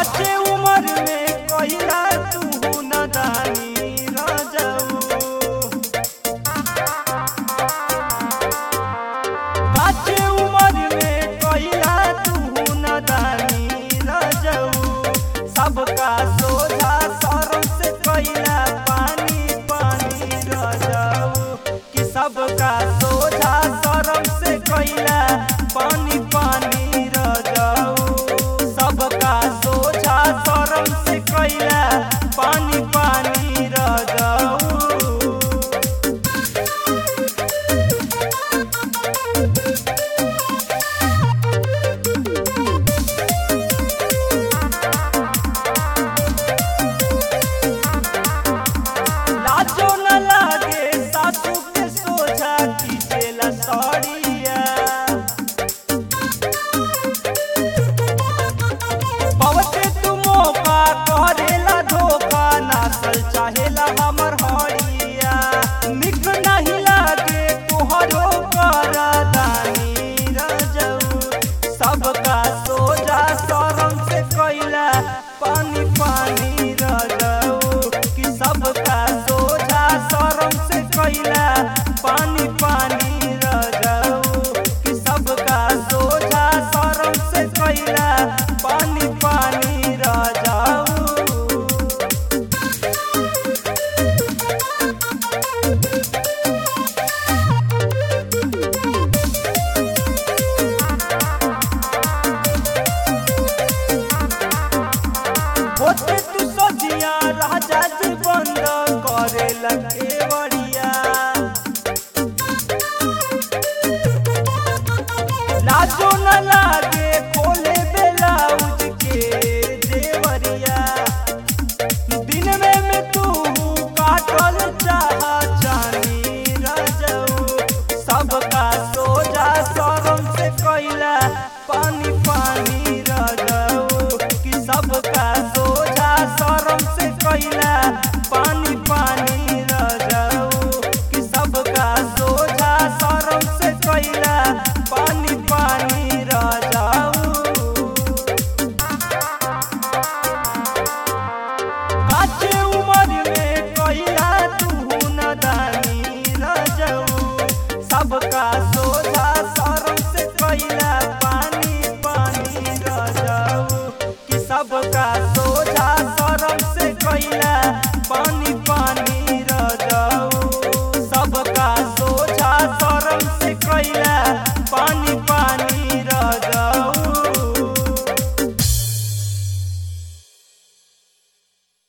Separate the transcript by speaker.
Speaker 1: काचे उमर में कहिला तू नदानी रजऊ काचे उमर में कहिला तू नदानी रजऊ सबका सोझा सरम से कहिला पानी पानी रजऊ कि सबका सोझा सरम से कहिला पानी पानी रजऊ सबका सोझा सरम से कहिला पानी पानी रजऊ लाजो न लागे सासू के सोझा खींचेला सड़िया पवते तू मौका करेला धोखा नासल चाहेला हमर हड़िया निक नहीं लागे तोहरो कर दानी रजऊ सबका सोझा शरम से कैला पानी पानी रजऊ कि सबका सोझा शरम से कैला पानी पानी रजऊ कि सबका सोझा शरम से कैला पानी पानी रजऊ होते तू सोचिया राजा जी बंद करे लगे बड़िया लाजो न लागे खोले बेलाउज के देवरिया दिन में में तू काटल चाह जानी रजऊ सबका सोझा शरम से कैला पानी पानी रजऊ कि सबका सोझा शरम से कैला पानी पानी रजऊ कि सबका सोझा शरम से कैला पानी पानी रजऊ काचे उमर में कहिला तू नदानी रजऊ सबका सोझा शरम से कहिला पानी पानी रजऊ कि सबका सोझा शरम से कहिला पानी